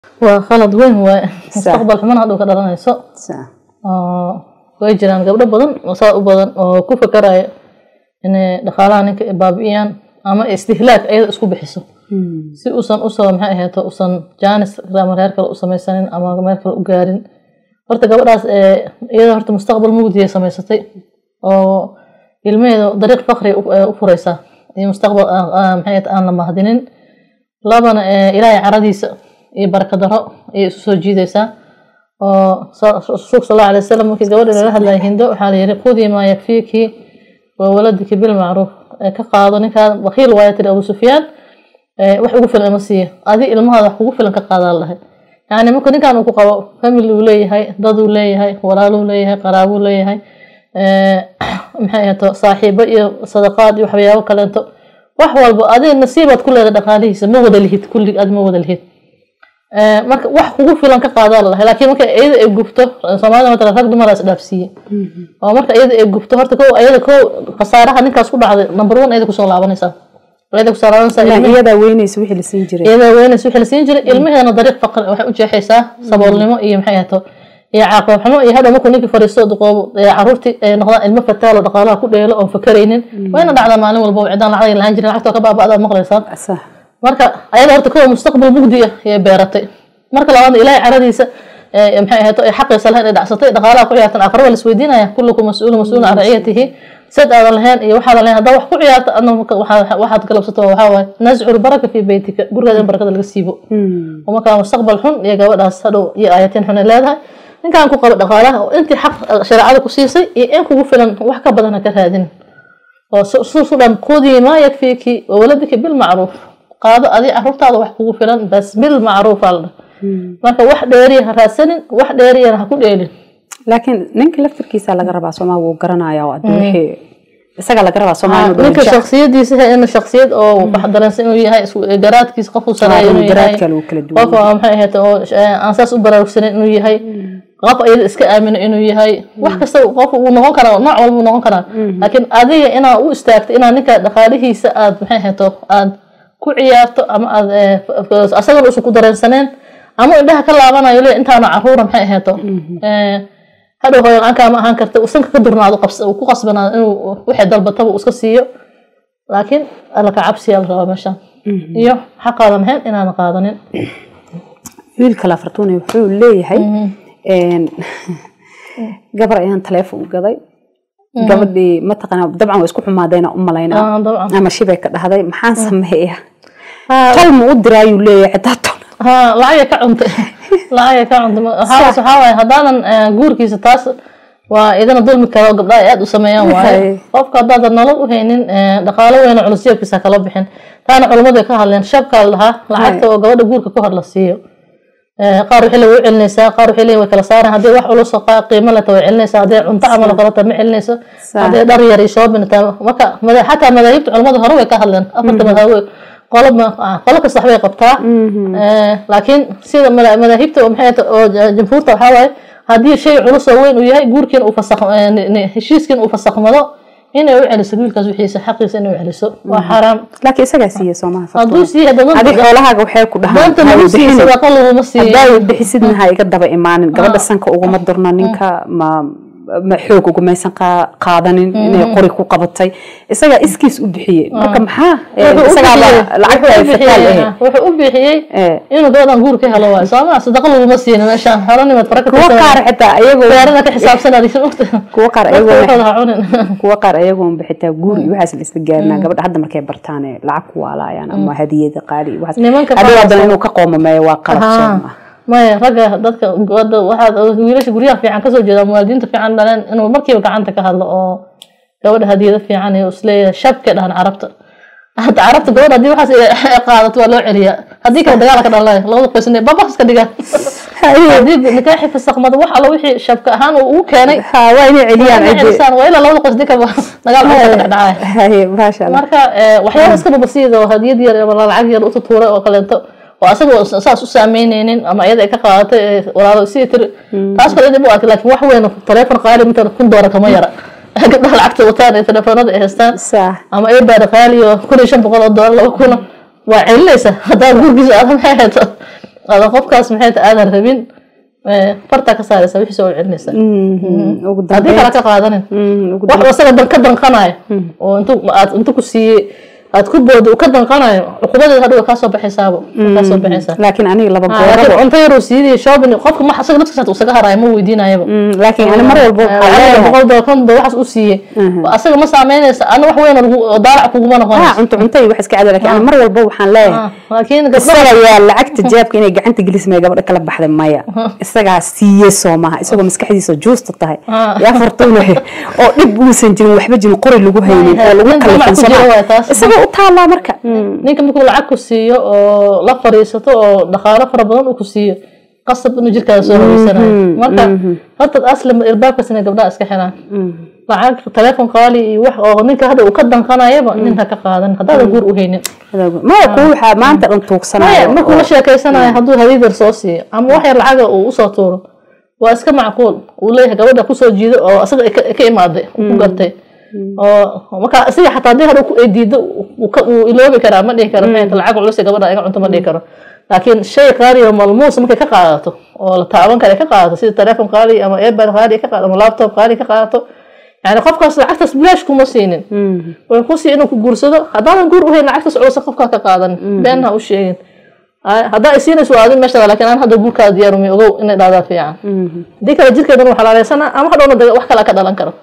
waa khalad weyn waaye mustaqbal xuman hadhow ka dhalanayso oo way jiraan gabdho badan oo saa u badan oo ku fakaraya inay dhaqaalaha ninka baabi'iyaan ama istihlaak ayada isku bixiso si usan usoo maxay ahayto usan jaanis ama reer kale u samaysanin ama meel kale u gaarin horta gabadhaas iyada horta mustaqbal mugdiya samaysatay oo ilmaheeda dariiq faqri u furaysaa iyo mustaqbal maxay aan la mahdinin labana ilaahay caradiisa iyo baraka daro ayay isu soo jiidaysaa oo rasuulka sal alay wasalam markii gabadha lala hadlaya hindo waxaa la yiri khudii maa yakfiiki wa waladiki bilmacruuf ka qaado ninkaa bakiil waaya tiri abu sufyaan wax ugu filan ima siiya adi ilmahaada wax kugu filan ka qaadaa lahay yani marka ninkan uu ku qabo family uu leeyahay dad uu leeyahay walaaluu leeyahay qaraabuu leeyahay maxay ahaato saaxiibo iyo sadaqaad iyo waxyaabo kaleento wax walba adiga nasiibaad ku leedahay dhaqaalihiisa ma wada lihid kullig aad ma wada lihid marka wax kugu filan ka qaadaa lalahay laakiin marka iyada ay gubto soomaalida matala rag dumar is dhaafsiiye oo marka iyada ay gubto horta ko iyada ko khasaaraha ninkaas ku dhacday number one iyada kusoo laabanaysaa iyada kusoo laabanaysaa iyadaa weynaysa wixii la siin jiray iyada weynaysa wixii la siin jiray ilmaheedana dariiq faqri waxay u jeexaysaa saboolnimo iyo maxay ahaato iyo caaqoob xumo iyo hadhow markuu ninkii fariisto duqoobo caruurtii ay noqdaan ilmo fataalo dhaqaalaha ku dheelo oon fakaraynin wayna dhacdaa maalin walba cidaan lacag lahaan jirin lacagtoo ka baaba'daad maqlaysaa marka ayada horta kowa mustaqbal mugdi ah ayay beeratay marka labaadna ilaahay caradiisa maxay ahayto ay xaqiisa lahayn ay dhacsatay dhaqaalaha ku ciyaartan aqraba la isweydiinaya kullukum mas-uulu mas-uulun can raciyatihi sad aadan lahayn iyo waxaadan lahayn haddaa wax ku ciyaarta adna waxaad galabsato waxaa waaye nascu lbaraka fii beytika gurigaada in barakada laga siibo oo markaa mustaqbal xun iyo gabadhaas hadhow iyo aayatiin xun ay leedahay ninkaan ku qabo dhaqaalaha oo intii xaq shareecada ku siisay iyo in kugu filan wax ka badan ha ka raadin oo su dhan qudii maa yakfiiki wa waladiki bilmacruuf qaado adi caruurtaada wax kugu filan bas bilmacruuf aa la dhah marka wax dheeriya ha raadsanin wax dheeriyana ha ku dheelin laakiin ninka laftirkiisa laga rabaa soomaa wuu garanaya oo wixii isaga laga rabaa soomaa ninka shaksiyadiisa inuu shaksiyad oo wax dareensan inuu yahay garaadkiisa qof uu sareeyo inuu yahay qof oo maxay ahayd oo aan saas u baraarugsanin inuu yahay qof ayada iska aamino inuu yahay wax kasta qof uu noqon karaa nooc walba uu noqon karaa laakiin adiga inaa u istaagto inaa ninka dhaqaalihiisa aad maxay ahayto aad ku ciyaarto ama aad asagana usan ku dareensaneen ama indhaha ka laabanayo le intaana caruura maxay ahayto hadhow hooyo la-aanka ma ahaan karta sanka ka durnaado ku qasbanaado inuu waxay dalbataba uu iska siiyo laakiin alla ka cabsiyaa la rabaa meeshaan iyo xaqaadan ahayn inaadan qaadanin wiilka lafartuune wuxuu leeyahay gabar ayaan taleefon gaday gabadhii mataqana dabcan waa isku xumaadayna u malaynaa ama shibay ka dhahday maxaan sameeya tol ma u diraayuu leeyahay xitaa tol lacagay ka cuntay lacagay ka cuntay waxaa waaye haddaanan guurkiisa taas waa idana dulmi karo gabdhaha ay aad u sameeyaan waaye qofka haddaadan nolol u haynin dhaqaalo weyna culus jeebkiisa kala bixin taana culummadu ka hadleen shabkaa la dhahaa lacagta oo gabadha guurka ku hor la siiyo qaar wixii lagu celinaysaa qaar wixii way kala saaran haddii wax culus oo qiimo leta way celinaysaa haddii cunto camal oo kaleta ma celinayso haddii dhar yar iyo shoobin taa marka xataa madaahibta culummada hore way ka hadleen afarta madaawe qolo qolo kasta waxbay qabtaa laakiin sida madaahibta maxay oo jamhuurta waxaa waaye haddii shay culus oo weyn uu yahay guurkiin uu fasakh heshiiskiin uu fasakhmado inay u celiso wiilkaas wixiisa xaqiisa inay u celiso waa xaaraam laakiin isagaa siiya soomaha hadduu siiya adi xoolahaaga waxay ku dhahaan danta lagu siiya sadaqa laguma siiyo haddaa bixisidna ha iga daba imaanin gabadha sanka uguma durno ninka ma ma xoog ugumaysan qaadanin inay qori ku qabatay isagaa iskiis u bixiyey marka maxaa isagaaba lacagta fitaal ahayd wuxuu u bixiyey inuu gabadhan guur ka helo waay sooma sadaqa laguma siin meeshaan xoranimaad fara kuwa qaar xitaa iyagoo beerada ka xisaabsan kuwa qaar iyagoo kuwa qaar iyagoon bixitaa guur iyo waxaas la isla gaarinaa gabadha hadda markay bartaan lacag ku waalaayaan ama hadiyada qaali iyo waxaas hadhow haddana inuu ka qoomameeyo waa qalab sooma maya ragga dadka waxaad wiilasha guryaha fiican kasoo jeeda muwaalidiinta fiican dhaleen inuu markiiba gacanta ka hadlo oo gabadha hadiyado fiican iyo isleeyahay shabkay dhahan carabta hata carabta gabadha haddii waxaas qaadato waa loo celiyaa haddii kale dagaala ka dhalay labada qoys inay babas iska dhigaan haddii nikaaxi fasakmada wax alla wixii shabka ahaan uu ugu keenay waa inay celiyaan waa ilaa labada qoys dika dagaal ka dhacaya marka waxyaaba iska babasiida oo hadiyad yar ama lacag yar u tutuuray oo kaleeto oo asaga saas u saameyneynin ama iyada ay ka qaadatay walaalo sidii tiri taas kale dib u arkay laakiin wax weyn taleefon qaali mintan kun doolar kama yara gabdhaha lacagta wataan ee telefoonada ay haystaan ama ebaada qaali oo kun iyo shan boqol oo doolar laba kuna waa celinaysa haddaa gurgiisa aad maxay hayto ada qofkaas maxay tahay aadan rabin fartaa ka saaraysa wixii soo celinaysa haddii kala ka qaadanin wax asaga ka danqanayo oo intu ku siiyey aad ku boodo ka danqanayo cuqubadeeda hadhow kaa soo baxaysaaba kaa soo baxaysaa laakiin aniga laba laakiin cunto yaruu siidii shopping qofka ma asaga naftiisa usaga haraayo ma weydiinayaba laakiin ani mar walba boqol dolar konton dolar waxaas u siiyey asaga ma saameynaysa ana wax weyn daalac kuguma noqonayso cunto cunto iyo wax iska cadi laakiin ani mar walba waxaan leeyahay laakiin isaga yaa lacagta jaabka inay gacanta gelismay gabadha kala baxday maya isagaa siiye soo maaha isagoo maskaxdiisa juusta tahay yaa fartuunahe oo dhib uusan jirin waxba jirin qori lagu haynin oo lagu kalifan soo isaga u taallaa marka ninka markuu lacag ku siiyo oo la fariisato oo dhaqaalo fara badan uu ku siiyo qasab inuu jirkaada soo haweysanayo marka horta asli irbaabkaas inay gabdhaha iska xiraan lacag teleefon qaali iyo wax oo ninka hadda uu ka danqanayaba nin ha ka qaadan haddaadan guur u haynin maya kuwa waxaa maanta dhan tuugsanayo markuu la sheekeysanayo hadduu hadiidar soo siiyo ama wax yar lacaga uu usoo tuuro waa iska macquul uu leeyahay gabadha kusoo jiido oo asaga ka imaaday ku gartay oo marka isaga xataa hadii hada ay diido wuu iloobi karaa ma dhihi karo lacag culus gabadha iga cunto ma dhihi karo laakiin shay qaali oo malmuus markay ka qaadato oo la taaban kara ka qaadato sida teleefon qaali ama airpad qaali ka qaadato ama laptop qaali ka qaadato yani qofkaas lacagtaas bilaash kuma siinin wuxuu ku sii inuu ku guursado haddaadan guur u hayn lacagtaas culus qofkaa ka qaadan been ha u sheegin haddaa isiinayso waa adin meesha laakiin aan hadda guurkaada diyaarumi ogow inay dhaadaa fiican haddii kale jirkeedan waa xalaaleysana ama hadhowna wax kale ka dhalan karo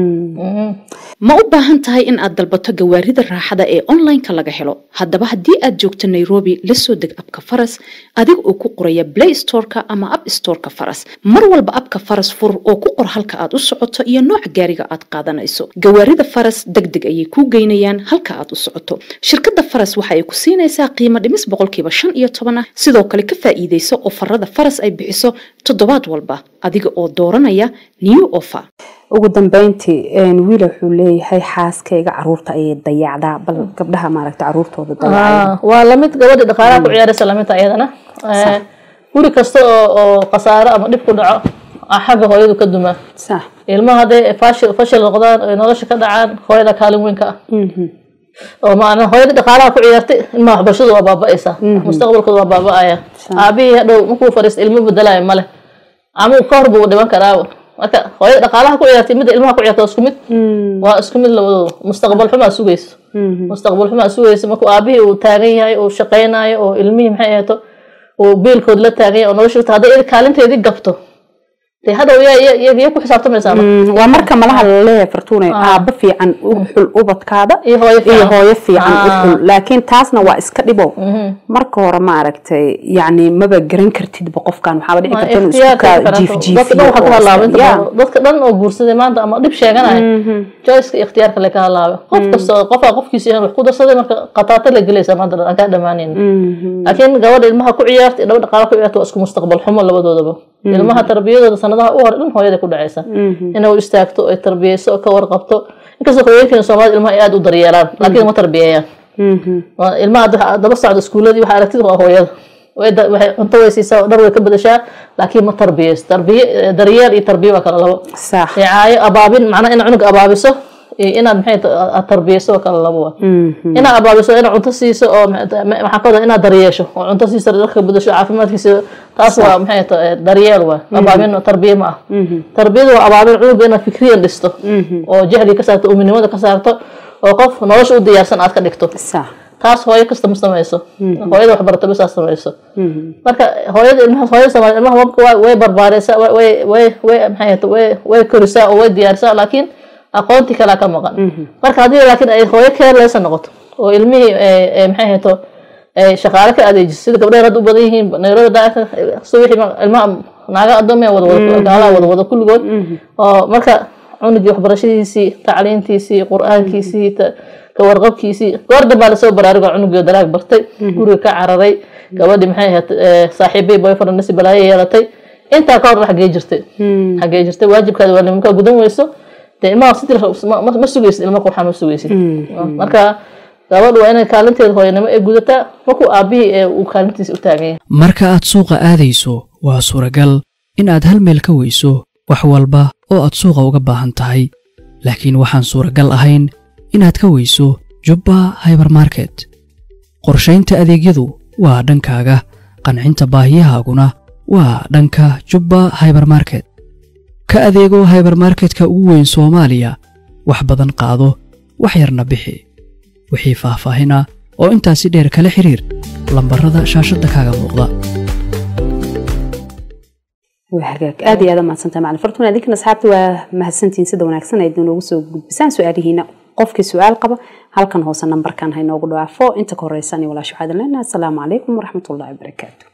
ma u baahan tahay in aad dalbato gawaarida raaxada ee online-ka laga helo haddaba haddii aad joogto nairobi la soo deg abka faras adiga oo ku qoraya play storeka ama app storeka faras mar walba abka faras fur oo ku qor halka aad u socoto iyo nooca gaariga aad qaadanayso gawaarida faras deg deg ayay kuu geynayaan halka aad u socoto shirkadda faras waxa ay ku siinaysaa qiimo dhimis boqolkiiba shan iyo toban ah sidoo kale ka faa'iidayso ofarada faras ay bixiso toddobaad walba adiga oo dooranaya new offer ugu dambeyntii wiila wuxuu leeyahay xaaskayga caruurta ayay dayacdaa bal gabdhaha maaragta caruurtooda dayacaya waa lamid gabadhii dhaqaalaha ku ciyaaraysa lamidta iyadana guri kasta oo khasaaro ama dhib ku dhaco xagga hooyadu ka dumaa ilmaha hadday fashil noqdaan ay nolosha ka dhacaan hooyada kaalin weyn ka ah oo maana hooyadii dhaqaalaha ku ciyaartay ilmaha waxbarashadu waa baaba'aysaa mustaqbalkooda waa baaba'aya aabihii hadhow markuu fariista ilmo bedelayo male ama ka hor buu dhiban karaaba marka hooyada dhaqaalaha ku ciyaartay midda ilmaha ku ciyaarta waa isku mid waa isku mid labadooda mustaqbal xumaa sugayso mustaqbal xumaa sugayso markuu aabihii uu taagan yahay uu shaqaynayo oo ilmihii maxay ahaato uu biilkood la taagan yahay oo nolosha hadday kaalinteedii gabto hadhow yaa ku xisaabtamaysaa waa marka malaha laleeyahay fartuune aabba fiican u xul ubadkaada iyo hooyo fiican u xul laakiin taasna waa iska dhibo marka hore ma aragtay yani maba garan kartidba qofkan waxaaba dhici karta inuu isku kaa jiifjiifdadka dhan oo guursaday maanta ama dhib sheeganaya joyceka ikhtiyaarka le ka halaabay qof kasta qofaa qofkiisa yahan wax ku darsaday marka qataata la gelaysa maanta dhan aan kaa dhamaaneyn laakiin gabadha ilmaha ku ciyaarta dhaba dhaqaala ku ciyaarta waa isku mustaqbal xumo labadoodaba ilmaha tarbiyadooda sanadaha u hore dhan hooyada ku dhacaysa inay u istaagto ay tarbiyeyso ka warqabto inkastoo hooyooyinkeena soomaalida ilmaha ay aada u daryeelaan laakiin ma tarbiyeeyaan ilmaha daba socda iskuuladii waxa aragtida waa hooyada waxay cunto way siisaa dhar way ka badashaa laakiin ma tarbiyeyso tarbiye daryeel iyo tarbiye waa kala labo caayo abaabin macnaa ina cunuga abaabiso inaad maxay tarbiyeyso oo kale labo waa inaad abaabiso inaad cunto siiso oo maxaa ka wada inaad daryeesho oo cunto siiso dharka bedasho caafimaadkiisa taas waa maxay daryeel waa abaabin tarbiye ma ah tarbiyadu waa abaabin cunuga inaad fikriyan dhisto oo jahliga ka saarto uminimada ka saarto oo qof nolosha u diyaarsan aad ka dhigto taas hooyo kasta ma samayso hooyada waxbarata bisaa samayso marka hooyada ilmaha hooyada soomaaliya ilmaha way barbaareysaa way way way maxay way way korisaa oo way diyaarisaa laakiin aqoontii kalaa ka maqan marka haddii laakiin ay hooyo careless noqoto oo ilmihii maxay hayto shaqaale ka adeejiso sida gabdhahan hadda u badan yihiin nairobi daaka subaxii ilmaha naaga adoomaya wada wada gaalaha wada wada kulligood oo marka cunugii waxbarashadiisii tacliintiisii qur-aankiisii kawarqabkiisii goor dambaa lasoo baraaruga cunugii dalaag bartay guriga ka cararay gabadhii maxay ahayd saaxiibay boyfriend nasi balaayo yeelatay intaa ka hor xagee jirtay xagee jirtay waajibkaada waa nimankaa gudan weyso dee ilmaha si ma sugaysid ilma qurxan ma sugaysid marka gabadhu waa inay kaalinteeda hooyanimo ee gudataa markuu aabihii ee uu kaalintiisa u taagan yahay marka aad suuqa aadayso waa suuragal in aad hal meel ka weyso wax walba oo aad suuqa uga baahan tahay laakiin waxaan suuragal ahayn inaad ka weyso jubba hybermarket qorshaynta adeegyadu waa dhankaaga qancinta baahiyahaaguna waa dhanka jubba hybermarket ka adeego hybermarketka ugu weyn soomaaliya wax badan qaado wax yarna bixi wixii faahfaahina oo intaasi dheer kala xiriir lambarada shaashadda kaaga muuqda hagaag aad iyo aad umahadsantahay macalin fortuna idinkana asxaabta waa mahadsantihiin sida wanaagsan ayd noogu soo gudbisaan su-aalihiina qofkii su-aal qaba halkan hoose nambarkan ha inoogu dhawaafo inta ka horeysan iyo walaasha waxaad leenahay asalaamu calaykum waraxmatullahi wabarakaatu